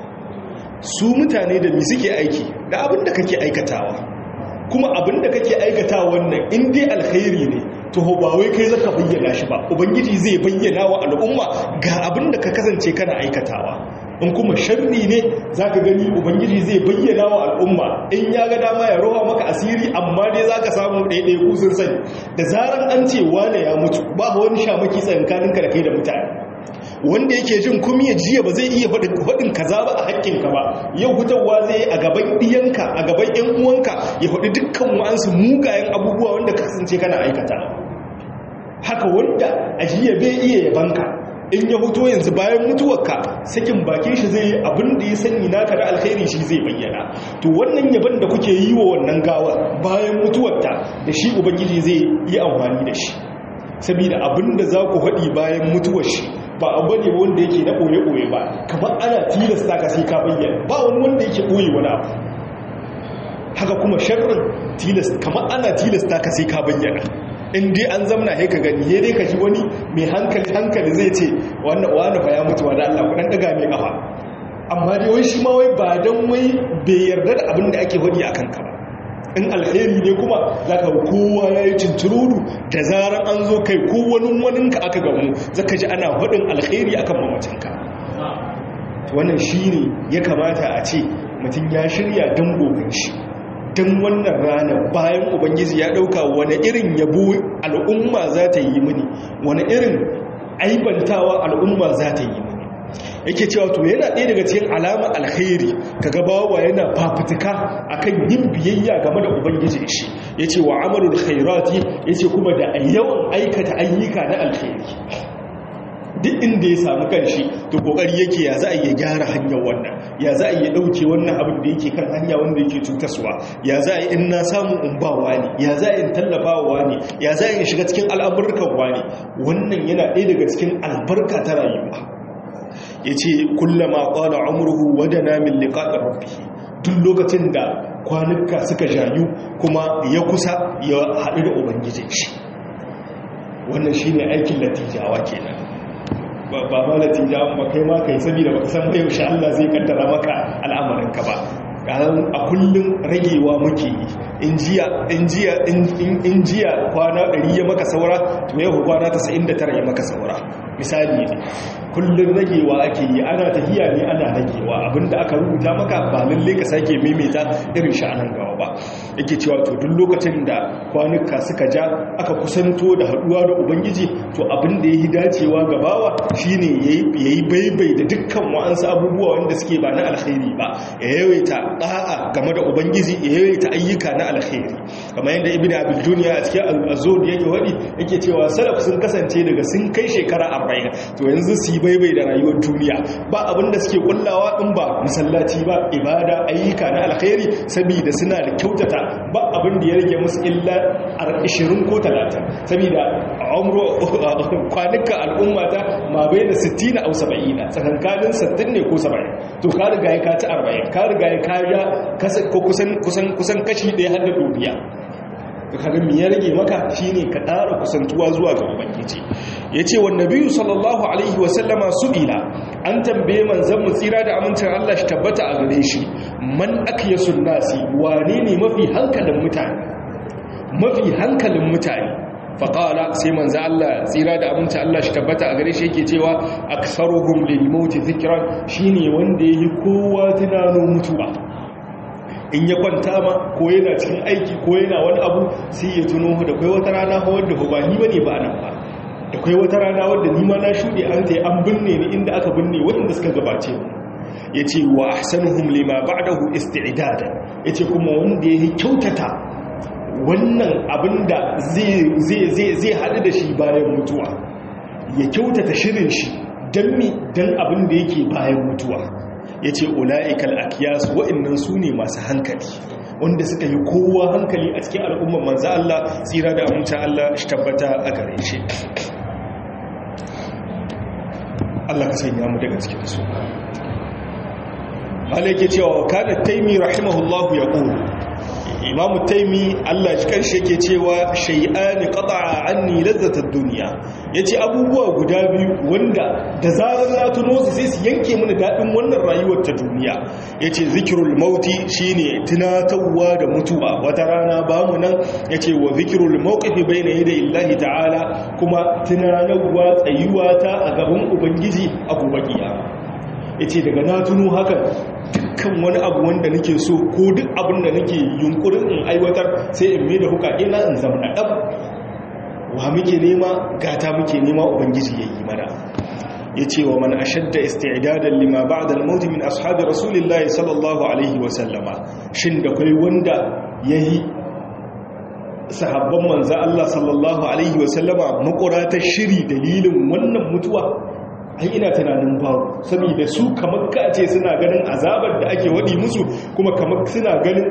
su mutane da mi suke aiki da abin da kake aikatawa kuma abin da kake aikatawa wannan in dai alkhairi ne to ba wai kai zaka bayyana shi ba ubangiji zai bayyana wa al'umma ga abin da ka kasance kana aikatawa in kuma sharri ne zaka gani ubangiji zai bayyana wa al'umma in ya ga dama ya roha maka asiri amma dai zaka samu ɗaiɗai ku sun sani da zaran an ce wane ya mutu ba wani shamaki tsankaninka da kai da mutane wanda yake jin kuma ya jiya ba zai iya faɗin kaza ba a haƙƙinka ba yau hutarwa zai yi a gaban ɗiyanka a gaban ‘yan uwanka ya faɗi dukkan wa'ansu mugayen abubuwa wanda ka kasance kana aikata haka wanda a jiya bai iya yabanka in ya huto yanzu bayan mutuwarka sakin bakin shi zai abin da ya sani naka da alkhairi shi zai bayyana to wannan yaban da kuke yi wa wannan gawar bayan mutuwarta da shi ubangiji zai yi amfani da shi saboda abin da za ku haɗi bayan mutuwar shi ba abu ne wanda yake na ɓoye-ɓoye ba kamar ana tilasta ka sai ka bayyana ba wani wanda yake ɓoye wani abu haka kuma sharrin kamar ana tilasta ka sai ka bayyana in dai an zamna haika gani ya dai ka ji wani mai hankali hankali zai ce wannan wani fa ya mutu wa da Allah kudan daga mai kafa amma dai wai shi ma wai ba dan wai bai yarda da abin da ake wadi akan ka ba in alheri ne kuma zaka kowa yayi cintururu da zaran an zo kai ko wani wani ka aka gamu zaka ji ana hadin alheri akan mamacin ka wannan shine ya kamata a ce mutum ya shirya dan goben shi don wannan rana bayan ubangiji ya dauka wani irin yabo al'umma za ta yi mini wani irin aibantawa al'umma za ta yi mini yake cewa to yana ɗaya daga cikin alama alkhairi kaga bawa yana fafutuka akan yin biyayya game da ubangiji shi yace wa amalul khairati yace kuma da yawan aikata ayyuka na alkhairi duk inda ya samu kanshi to kokari yake ya za a iya gyara hanyar wannan ya za a iya dauke wannan abin da yake kan hanya wanda yake cutaswa ya za a yi in na samu in ba wani ya za a yi tallafa wa wani ya za a yi shiga cikin al'amurkan wani wannan yana ɗaya daga cikin albarka ta rayuwa ya ce kullama ƙwada amurhu wadana min liƙaɗa rabbi duk lokacin da kwanuka suka jayu kuma ya kusa ya haɗu da ubangijin shi wannan shine aikin latijawa kenan ba ma latijawan ba kai ma kai saboda baka san bai yaushe Allah zai kaddara maka al'amarinka ba a kullum ragewa muke yi in jiya in jiya in jiya kwana 100 ya maka saura to yau kwana 99 ya maka saura misali ne kullum ragewa ake yi ana tahiya ne ana ragewa abinda aka rubuta maka ba lalle ka sake maimaita irin shi anan gaba ba yake cewa to duk lokacin da kwanuka suka ja aka kusanto da haduwa da ubangiji to abin da yayi dacewa ga bawa shine yayi baibai da dukkan wa'ansu abubuwa wanda suke ba na alkhairi ba ya yawaita da'a game da ubangiji ya yawaita ayyuka na alkhairi kamar yadda ibnu abdul dunya a cikin al-azud yake wadi yake cewa salaf sun kasance daga sun kai shekara 40 to yanzu su baibai da rayuwar duniya ba abinda suke kullawa in ba masallaci ba ibada ayyuka na alkhairi saboda suna da kyautata ba abin da ya rage musu illa 20 ko 30 saboda umru kwanuka al'umma ta ma bai da 60 au 70 tsakankanin 60 ne ko 70 to ka riga ya ka ci 40 ka riga ya ka ya kusan kusan kusan kashi ɗaya har da dubiya kaga me ya rage maka shine ka ƙara kusantuwa zuwa ga ubangiji yace wa nabiyyu sallallahu alaihi wa sallama su'ila an tambaye manzon mu tsira da amincin Allah shi tabbata a gare shi man akyasun nasi wane ne mafi hankalin mutane mafi hankalin mutane faƙala sai manzo Allah tsira da amincin Allah shi tabbata a gare shi yake cewa aksaruhum lil maut dhikran shine wanda yayi kowa tunanin mutuwa in ya kwanta ma ko yana cikin aiki ko yana wani abu sai ya tuno da kai wata rana ko wanda ba ni bane ba nan ba da kai wata rana wanda ni ma na shude an tai an binne ni inda aka binne waɗanda suka gabace mu yace wa ahsanuhum lima ba'dahu isti'dada yace kuma wanda yake kyautata wannan abinda zai zai zai zai hadu da shi bayan mutuwa ya kyautata shirin shi dan mi dan abin da yake bayan mutuwa ya ce ula'ikal akiyas wa'innan su ne masu hankali wanda suka yi kowa hankali a cikin al'ummar manza Allah tsira da amince Allah shi tabbata a gare shi Allah ka sanya mu daga cikin su malaike cewa kana taimi rahimahullahu ya ƙuru imamu taimi Allah shi kanshi yake cewa shay'ani qata'a anni lazzatad dunya yace abubuwa guda biyu wanda da zarar na tuno su sai su yanke mana dadin wannan rayuwar ta duniya yace zikrul mauti shine tunatarwa da mutuwa wata rana ba mu nan yace wa zikrul mawqifi bayna yaday illahi ta'ala kuma tunanarwa tsayuwa ta a gaban ubangiji a gobe kiyama yace daga na tuno hakan dukkan wani abu wanda nake so ko duk abin da nake yunkurin in aiwatar sai in mai da hukake na in zama ɗab wa muke nema gata muke nema ubangiji ya yi mana ya ce wa man ashadda isti'dadan lima ba'da al-maut min ashabi rasulillahi sallallahu alaihi wa sallama shin da kai wanda yayi sahabban manzo Allah sallallahu alaihi wa sallama makuratar shiri dalilin wannan mutuwa ai ina tunanin babu saboda su kamar kace suna ganin azabar da ake wadi musu kuma kamar suna ganin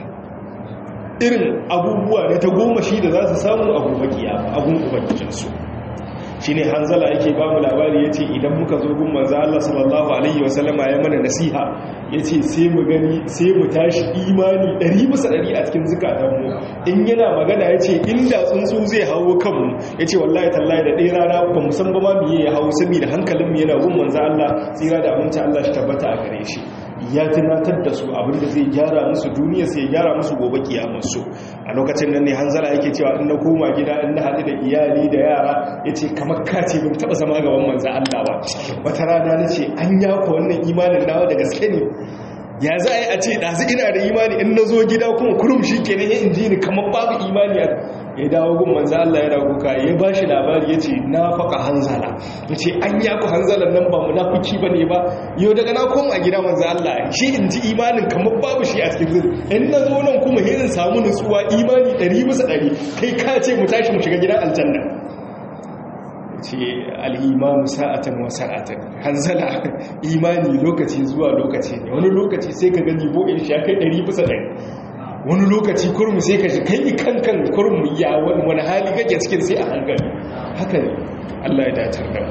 irin abubuwa na ta goma shi da za su samu a gobe kiyama abun ubangijinsu shi ne hanzala yake ba mu labari ya ce idan muka zo gun manzo Allah sallallahu alaihi wasallama ya mana nasiha ya ce sai mu gani sai mu tashi imani ɗari bisa ɗari a cikin zukatanmu in yana magana ya ce inda tsuntsu zai hawo kanmu ya ce wallahi tallahi da ɗaya rana ba mu san ba ma miye ya hawo saboda hankalinmu yana gun manzo Allah tsira da aminci Allah shi tabbata a gare shi ya tunatar da su abinda zai gyara musu duniya sai ya gyara musu gobe kiyamarsu a lokacin nan ne hanzala yake cewa in na koma gida in na haɗu da iyali da yara ya ce kamar kace bin taɓa zama gaban manzan Allah ba wata rana na ce an yako wannan imanin nawa da gaske ne ya za a yi a ce ɗazu ina da imani in na zo gida kuma kurum shi ke nan in ji ni kamar babu imani ya dawo gun manzo Allah ya kuka ya ba shi labari ya ce na faka hanzala ya ce an yaku hanzalan nan ba munafiki ba ne ba yau daga na koma gida manzo Allah shi in ji imanin kamar babu shi a cikin zuri in na zo nan kuma in samu nutsuwa imani ɗari bisa ɗari kai ka ce mu tashi mu shiga gidan aljanna ce al'imanu sa'atan wa sa'atan hanzala imani lokaci zuwa lokaci ne wani lokaci sai ka gani bo'in shi ya kai ɗari bisa ɗari wani lokaci kurmu sai ka shi kai kankan kurmu ya wani hali kake cikin sai a hankali haka ne Allah ya datar da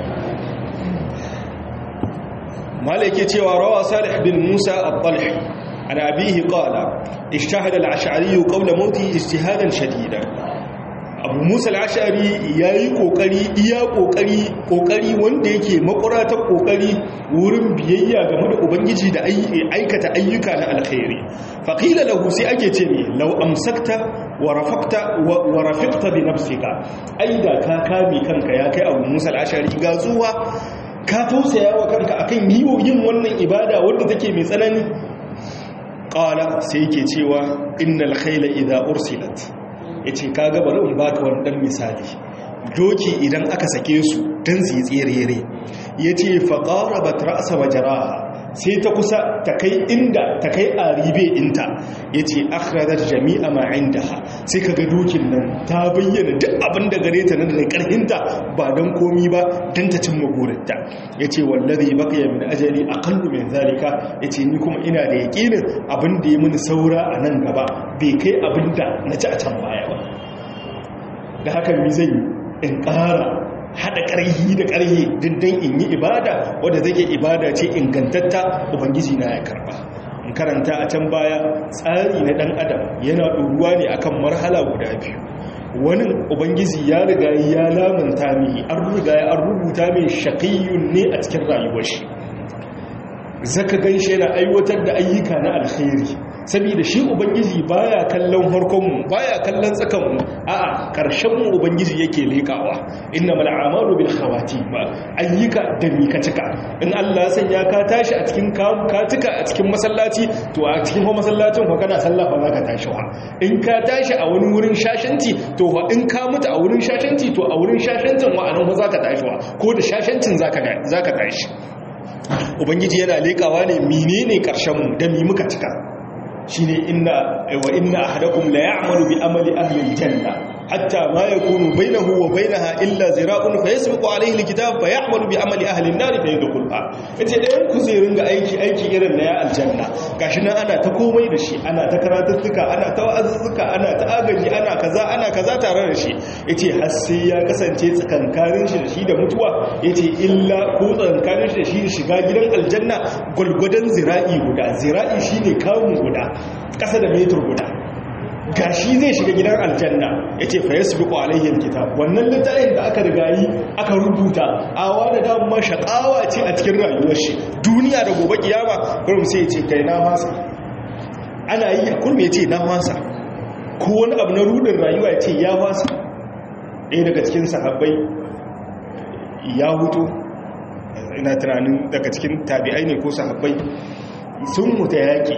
malaki cewa rawa salih bin musa al-talhi an abihi qala ishtahada al-ash'ari qawla mauti ijtihadan shadidan abu musa al'ashari ya yi ƙoƙari iya ƙoƙari ƙoƙari wanda yake makuratar ƙoƙari wurin biyayya game da ubangiji da aikata ayyuka na alkhairi faƙila lahu sai ake ce ne lau amsakta wa rafiqta bi nafsika ai da ka kame kanka ya kai abu musa al'ashari ga zuwa ka tausaya wa kanka akan yi yin wannan ibada wanda take mai tsanani ƙala sai yake cewa innal khayla idza ursilat ya ce kaga bari in baka wani dan misali doki idan aka sake su don su yi tsere ya ce faƙara ba ta ra'asa wa jara'a sai ta kusa ta kai inda ta kai a ribe inta ya ce akhradar jami'a ma indaha sai ka ga dukin nan ta bayyana duk abin da gare ta nan da karhinta ba don komi ba don ta cimma burinta ya ce wallazi baqiya min ajali aqallu min zalika ya ce ni kuma ina da yaƙinin abin da ya mini saura a nan gaba bai kai abin da na ci a can baya ba da haka mi zai in ƙara haɗa ƙarhi da ƙarhi dindin in yi ibada wadda zai ibada ce ingantatta ubangiji na ya karba in karanta a can baya tsari na ɗan adam yana ɗoruwa ne akan marhala guda biyu wani ubangiji ya riga ya lamanta mai an riga ya an rubuta mai shaƙiyyun ne a cikin rayuwar shi zaka gan shi yana aiwatar da ayyuka na alkhairi saboda shi ubangiji baya kallon harkonmu baya kallon tsakanmu a'a karshen mu ubangiji yake lekawa innamal a'malu bil khawatim ayyuka da mika cika in Allah ya sanya ka tashi a cikin ka cika a cikin masallaci to a cikin masallacin fa kana sallah fa zaka tashi wa in ka tashi a wani wurin shashanci to fa in ka mutu a wurin shashanci to a wurin shashancin wa anan fa zaka tashi wa ko da shashancin zaka zaka tashi ubangiji yana lekawa ne menene karshen mu da mi muka cika shine inna wa inna ahadakum la ya'malu bi amali ahli aljanna hatta ma yakunu bainahu wa bainaha illa zira'un fayasbiqu alayhi alkitab fa ya'malu bi amali ahli an-nar fa yadkhulha yace dayan ku zai ringa aiki aiki irin na ya aljanna gashi nan ana ta komai da shi ana ta karatuttuka ana ta wa'azuzzuka ana ta agaji ana kaza ana kaza tare da shi yace har sai ya kasance tsakankanin shi da shi da mutuwa yace illa ko tsakankanin shi da shi shiga gidan aljanna gulgudan zira'i guda zira'i shine kawun guda ƙasa da metar guda gashi zai shiga gidan aljanna ya ce fa yasu biku alayyar kitab wannan littafin da aka rigayi aka rubuta awa da damar shaƙawa ce a cikin rayuwar shi duniya da gobe kiyama kurum sai ce kai na masa ana yi a kurum ya ce na masa ko wani abu na rudin rayuwa ya ce ya masa ɗaya daga cikin sahabbai ya hutu ina tunanin daga cikin tabi'ai ne ko sahabbai sun mutu yaƙi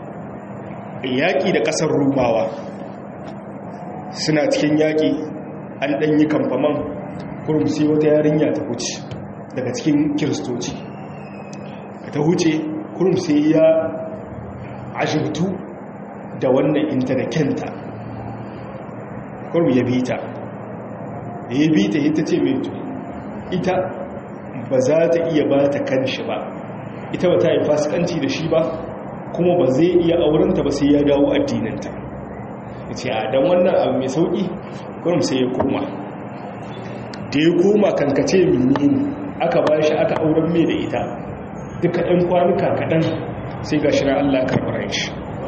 yaƙi da ƙasar rumawa suna cikin yaƙi an ɗanyi kamfaman kurum sai wata yarinya ta huce daga cikin kiristoci ta huce kurum sai ya ashibtu da wannan inta da kenta kurum ya bi ta da ya bi ta ita ce mai ita ba za ta iya ba ta kan shi ba ita ba ta yi fasikanci da shi ba kuma ba zai iya aurenta ba sai ya dawo addininta ya ce a don wannan abu mai sauƙi kurum sai ya koma da ya koma kankace menene aka ba shi aka auren mai da ita duka ɗan kwanuka kaɗan sai ga shi na allah karɓar shi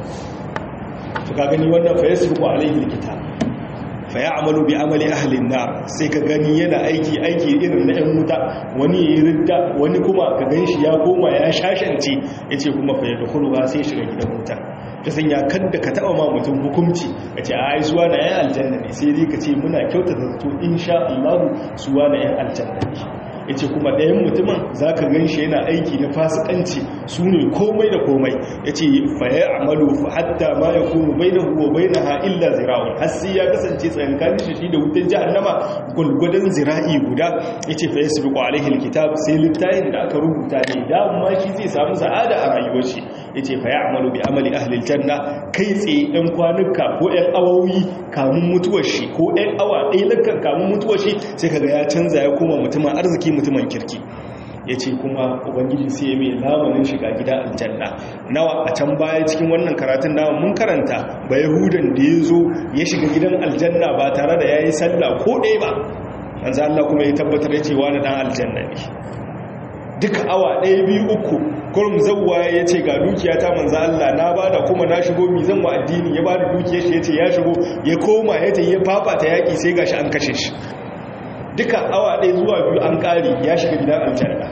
su ka gani wannan fa ya sirku alaihi likita fa ya amalu bi amali ahlin na sai ka gani yana aiki aiki irin na yan wuta wani ya yi ridda wani kuma ka gan shi ya goma ya shashance ya ce kuma fa ya dukulu ba sai shiga gidan wuta ta sanya kadda ka taba ma mutum hukumci a ce a zuwa na yan aljanna ne sai dai ka ce muna kyautata zato insha Allah suwa na yan aljanna ne ya ce kuma ɗayan mutumin za ka gan shi yana aiki na fasikanci su ne komai da komai ya ce faye amalu hatta ma ya kuma bai na huwa bai na ha'illa zira'un har sai ya kasance tsakankanin shi shi da wutan jihannama gwalgwadon zira'i guda ya ce faye su biƙo alaihin kitab sai littayin da aka rubuta ne dama shi zai samu sa'ada a rayuwar shi ya ce faye amalu bi amali ahlil janna kai tsaye ɗan kwanuka ko ɗan awowi kamun mutuwar shi ko ɗan awa ɗaya lakan kamun mutuwar shi sai kaga ya canza ya koma mutumin arziki mutumin kirki ya ce kuma ubangiji sai ya mai lamarin shiga gida aljanna nawa a can baya cikin wannan karatun nawa mun karanta ba yahudan da ya zo ya shiga gidan aljanna ba tare da ya yi sallah ko ɗaya ba yanzu allah kuma ya tabbatar da cewa na ɗan aljanna ne duka awa ɗaya biyu uku kurum zauwa ya ce ga dukiya ta manza Allah na ba da kuma na shigo mi zan wa addini ya ba da dukiyar shi ya ce ya shigo ya koma ya ta ya fafata yaƙi sai gashi an kashe shi duka awa ɗaya zuwa biyu an ƙari ya shiga gidan aljanna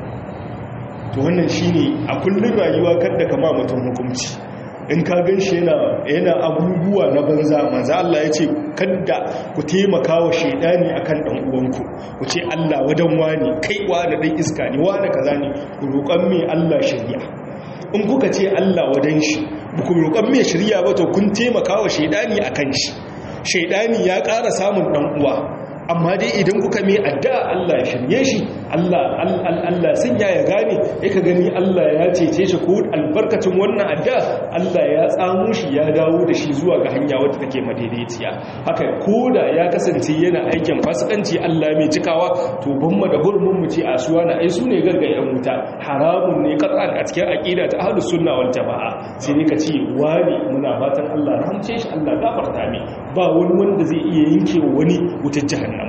to wannan shine a kullum rayuwa kadda kama mutum hukunci in ka gan shi yana abubuwa na banza manza Allah ya ce kadda ku taimaka wa shaidani akan ɗan uwanku ku ce Allah wadan wani kai wani ɗan iska ne wani kaza ne ku roƙon mai Allah shari'a in kuka ce Allah wadan shi ku roƙon mai shari'a ba to kun taimaka wa shaidani akan shi shaidani ya ƙara samun ɗan uwa amma dai idan kuka mai addu'a Allah ya shirye shi Allah Allah sanya ya gane ya ka gani Allah ya cece shi ko albarkacin wannan addu'a Allah ya tsamo shi ya dawo da shi zuwa ga hanya wadda take madaidaiciya haka koda ya kasance yana aikin fasikanci Allah mai cikawa to ban mu da hurumin mu ce a suwa na ai sune gaggayen wuta haramun ne qat'an a cikin aqida ta ahlus sunna wal jamaa sai ne ka ce wani muna fatan Allah rahamce shi Allah gafarta mai ba wani wanda zai iya yanke wani wutar jahannama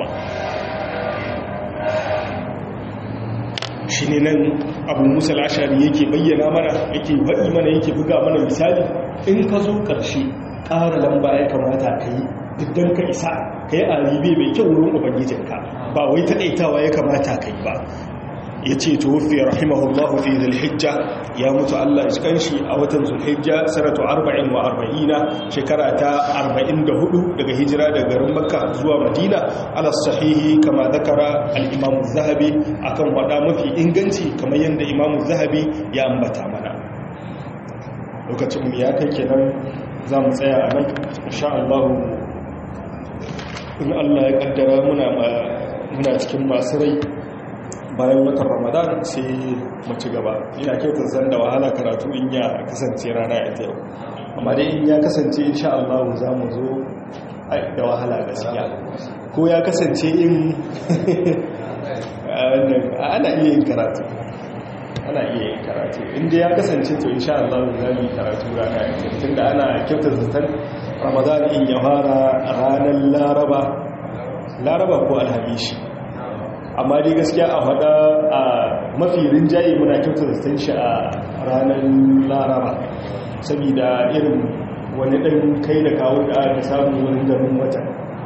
shi ne nan abu musa al'ashari yake bayyana mana yake waɗi mana yake buga mana misali in ka zo ƙarshe ƙara lamba ya kamata ka yi diddan ka isa ka yi aribe mai kyau wurin ubangijinka ba wai taɗaitawa ya kamata ka yi ba ya ce tuwufi rahimahullahu fi zulhijja ya mutu Allah ya kanshi a watan zulhijja sanatu 40 wa 40 shekara ta 44 daga hijira daga garin makka zuwa madina ala sahihi kama zakara al-imam zahabi akan wada mafi inganci kamar yadda imam zahabi ya ambata mana lokacin mu ya kai kenan za mu tsaya a nan insha Allah in Allah ya kaddara muna muna cikin masu rai bayan watan ramadan sai mu ci gaba ina kyautar zan da wahala karatu in ya kasance rana ita yau amma dai in ya kasance insha Allah za mu zo da wahala gaskiya ko ya kasance in ana iya yin karatu ana iya yin karatu inda ya kasance to insha Allah za mu yi karatu rana ita tunda ana kyautar zaton ramadan in ya fara ranar laraba laraba ko alhamishi amma dai gaskiya a faɗa a mafi rinjaye muna kyautar zaton shi a ranar laraba saboda irin wani ɗan kai da kawo da aka samu wani garin wata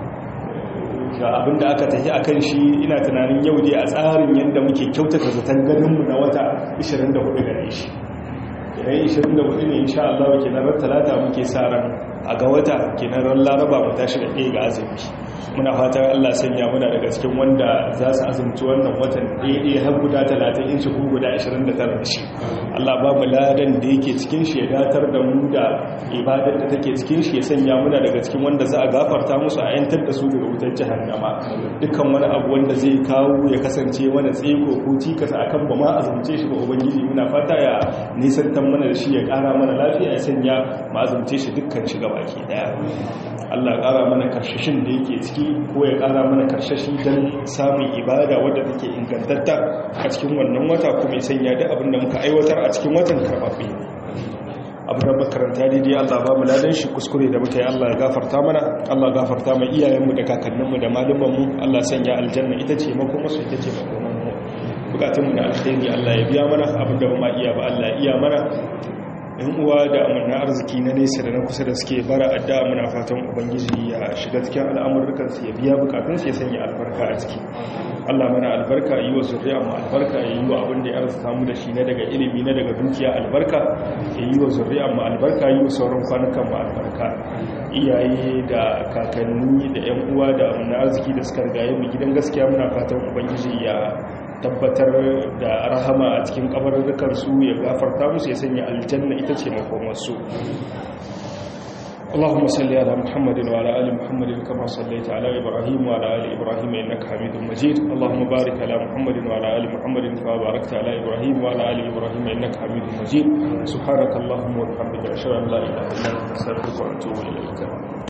ga abinda aka tafi a kan shi ina tunanin yau dai a tsarin yadda muke kyautata zaton ganinmu na wata 24 gare shi idan 24 ne insha Allah ke nan talata muke sa ran a ga wata ke nan ran laraba mu tashi da ɗaya ga azumi muna fatan Allah sanya muna daga cikin wanda za su azumci wannan watan ɗaya har guda talatin in ko guda 29 da shi Allah ba mu ladan da yake cikin shi ya datar da mu da ibadar da take cikin shi ya sanya muna daga cikin wanda za a gafarta musu a yantar da su daga wutar jahannama dukkan wani abu wanda zai kawo ya kasance wani tseko ko cikas akan ba ma azumce shi ba ubangiji muna fata ya nisantar mana da shi ya kara mana lafiya ya sanya ma azumce shi dukkan shi gaba ke daya Allah ƙara mana karshashin da yake ciki ko ya ƙara mana karshashi don samun ibada wadda take ingantatta a cikin wannan wata kuma ya sanya da abin da muka aiwatar a cikin watan karɓaɓe abu da makaranta daidai Allah ba mu ladan shi kuskure da muka yi Allah ya gafarta mana Allah gafarta mai iyayenmu da kakanninmu da malumanmu Allah sanya aljanna ita ce makoma su ita ce makomanmu bukatunmu da alkhairi Allah ya biya mana abin da ba ma iya ba Allah ya iya mana yan uwa da amurna arziki na nesa da na kusa da suke bara adda muna fatan ubangiji ya shiga cikin al'amurrukan su ya biya bukatun su ya sanya albarka a ciki Allah mana albarka yi wa zuriya mu albarka ya yi wa abin da ya arzuta mu da shi na daga ilimi na daga dukiya albarka ya yi wa zuriya mu albarka yi wa sauran kwanukan mu albarka iyaye da kakanni da yan uwa da amurna arziki da suka rigaye mu gidan gaskiya muna fatan ubangiji ya tabbatar da rahama a cikin kabarurrukansu ya gafarta musu ya sanya aljanna ita ce makomarsu اللهم صل على محمد وعلى ال محمد كما صليت على ابراهيم وعلى ال ابراهيم انك حميد مجيد اللهم بارك على محمد وعلى ال محمد كما باركت على ابراهيم وعلى ال ابراهيم انك حميد مجيد سبحانك اللهم وبحمدك اشهد ان لا اله الا انت استغفرك واتوب اليك